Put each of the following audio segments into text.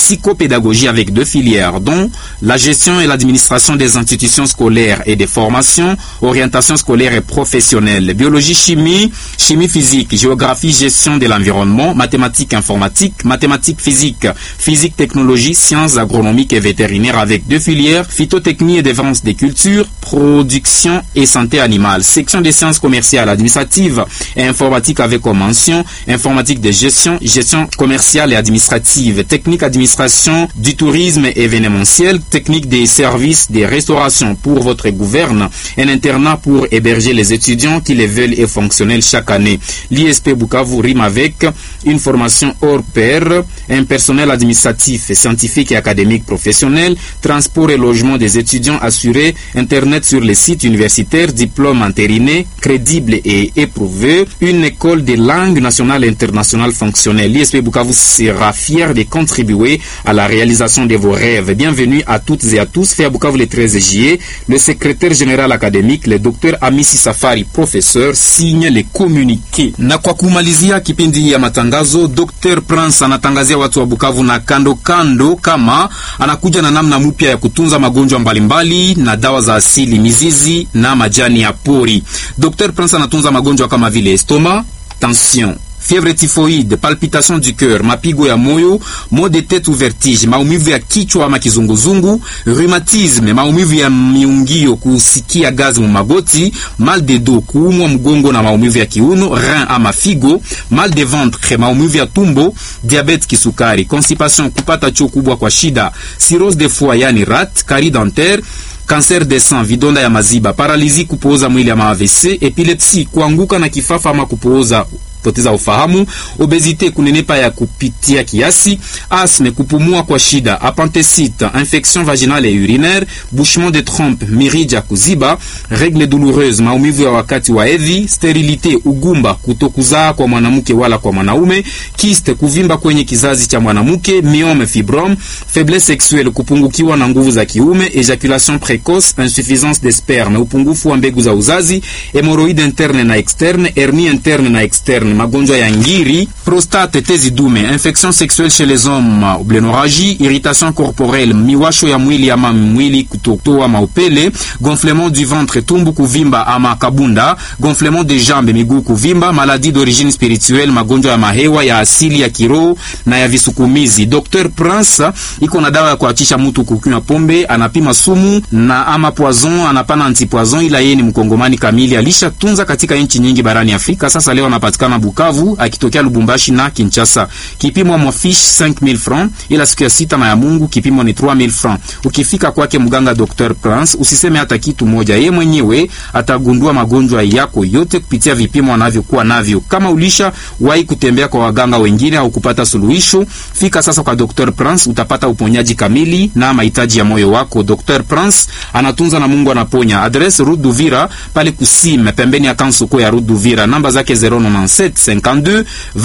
psychopédagogie avec deux filières, dont la gestion et l'administration des institutions scolaires et des formations, orientation scolaire et professionnelle, biologie, chimie, chimie physique, géographie, gestion de l'environnement, mathématiques informatique, mathématiques physique, physique technologie, sciences agronomiques et vétérinaires avec deux filières, phytotechnie et défense des cultures, production et santé animale, section des sciences commerciales, administratives et informatique avec comme mention, informatique de gestion, gestion commerciale et administrative, technique administration du tourisme événementiel, technique des services de restauration pour votre gouverne, un internat pour héberger les étudiants qui les veulent et fonctionnels chaque année. L'ISP Bukavu rime avec une formation hors pair, un personnel administratif, scientifique et académique professionnel, transport et logement des étudiants assurés, Internet sur les sites universitaires, diplôme entériné, crédible et éprouvé, une école de langue nationale et internationale fonctionnelle. L'ISP Bukavu sera fier de contribuer à la réalisation de vos rêves. Bienvenue à toutes et à tous. Fait à Bukavu le 13 juillet, le secrétaire général académique, le docteur Amisi Safari, professeur, signe le communiqué. Na kwa kumalizia kipindi ya matangazo, Dr. Prince anatangazia watu wa Bukavu na kando kando kama anakuja na namna mpya ya kutunza magonjwa mbalimbali na dawa za asili, mizizi na majani ya pori. Dr. Prince anatunza magonjwa kama vile estoma, tension fièvre typhoïde, palpitation du cœur, mapigo ya moyo, maux de tête ou vertige, maumivu ya kichwa ama kizunguzungu, rhumatisme, maumivu ya miungio, kusikia gazi mu magoti, mal de dos, kuumwa mgongo na maumivu ya kiuno, rein ama figo, mal de ventre, maumivu ya tumbo, diabete kisukari, constipation, kupata choo kubwa kwa shida, cirrhose de foie yani rat, carie dentaire kanser de sang, vidonda ya maziba, paralizi, kupooza mwili ama AVC, epilepsi, kuanguka na kifafa ama kupooza poteza ufahamu, obezite, kunenepa ya kupitia kiasi, asme, kupumua kwa shida, appendicite, infection vaginale et urinaire, bouchement de trompe, mirija kuziba, règle douloureuse, maumivu ya wakati wa hedhi, sterilite, ugumba, kutokuzaa kwa mwanamke wala kwa mwanaume, kiste, kuvimba kwenye kizazi cha mwanamke, myome, fibrome, faiblesse sexuelle, kupungukiwa na nguvu za kiume, ejaculation précoce, insuffisance de sperme, upungufu wa mbegu za uzazi, hemorrhoide interne na externe, hernie interne na externe magonjwa ya ngiri, prostate, tezi dume, infection sexuelle chez les hommes, blénorragie, irritation corporelle, miwasho ya mwili ama mwili kutotoa maupele, gonflement du ventre, tumbu kuvimba ama kabunda, gonflement des jambes, miguu kuvimba, maladie d'origine spirituelle, magonjwa ya mahewa ya asili ya kiroho na ya visukumizi. Dr Prince iko na dawa ya kuachisha mtu kukunywa pombe, anapima sumu na ama poison, anapana antipoison, ila yeye ni mkongomani kamili, alishatunza katika nchi nyingi barani Afrika. Sasa leo anapatikana Bukavu akitokea Lubumbashi na Kinshasa. Kipimo mwa fish 5000 francs, ila siku ya sita na ya Mungu kipimo ni 3000 francs. Ukifika kwake mganga Dr Prince usiseme hata kitu moja, ye mwenyewe atagundua magonjwa yako yote kupitia vipimo anavyokuwa navyo. Kama ulisha wahi kutembea kwa waganga wengine au kupata suluhisho, fika sasa kwa Dr Prince, utapata uponyaji kamili na mahitaji ya moyo wako. Dr Prince anatunza na Mungu anaponya. Adresse Rue Duvira pale Kusime, pembeni ya kansoko ya Rue Duvira. Namba zake 097 52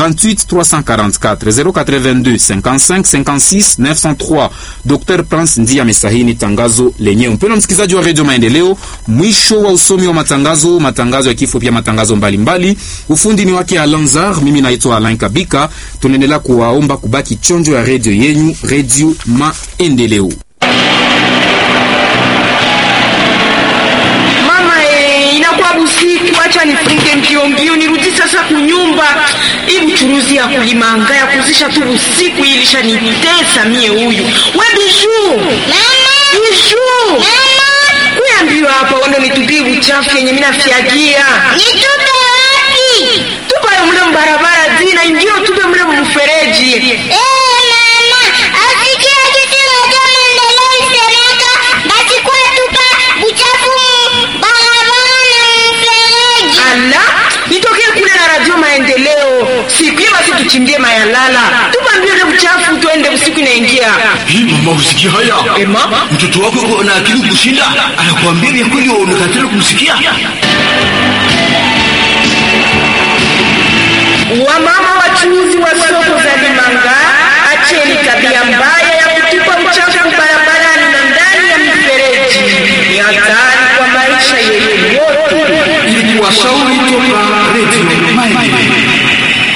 28 344 082 55 56 903. Dr Prince ndiye amesahini tangazo lenyewe. Mpendwa msikilizaji wa Radio Maendeleo, mwisho wa usomi wa matangazo, matangazo ya kifo, pia matangazo mbalimbali mbali. Ufundi ni wake Alanzar, mimi naitwa Alain Kabika. Tunaendelea kuwaomba kubaki chonjo ya radio yenyu, Radio Maendeleo. Acha nifunge mbio mbio nirudi sasa kunyumba. Hii mchuruzi ya kulimanga ya kuzisha tu usiku ilisha nitesa mie huyu. We biju. Mama. Biju. Mama. Kuya mbio hapa wando nitupie uchafu yenye mimi nafiagia. Nitupe wapi? Tupa yo mle mbarabara zina ndio tupe mle mfereji. Eh, mama. Asikia kitu moja maendeleo isemeka. Basi kwa tupa uchafu barabara na mfereji. Ala, nitokee kule na radio maendeleo. Siku hiyo basi tuchimbie mayalala. Tupa mbio ile uchafu tuende usiku inaingia. Hii mama usikia haya? Eh, mama. Mtoto wako yuko na akili kushinda, anakuambia vya kweli unakatala kumsikia. Wamama wachuuzi wa soko za Limanga, acheni tabia mbaya ya kutupa uchafu barabarani na ndani ya mifereji. Ni hatari kwa maisha yenu yote. Ili kuwashauri toka Radio Maendeleo.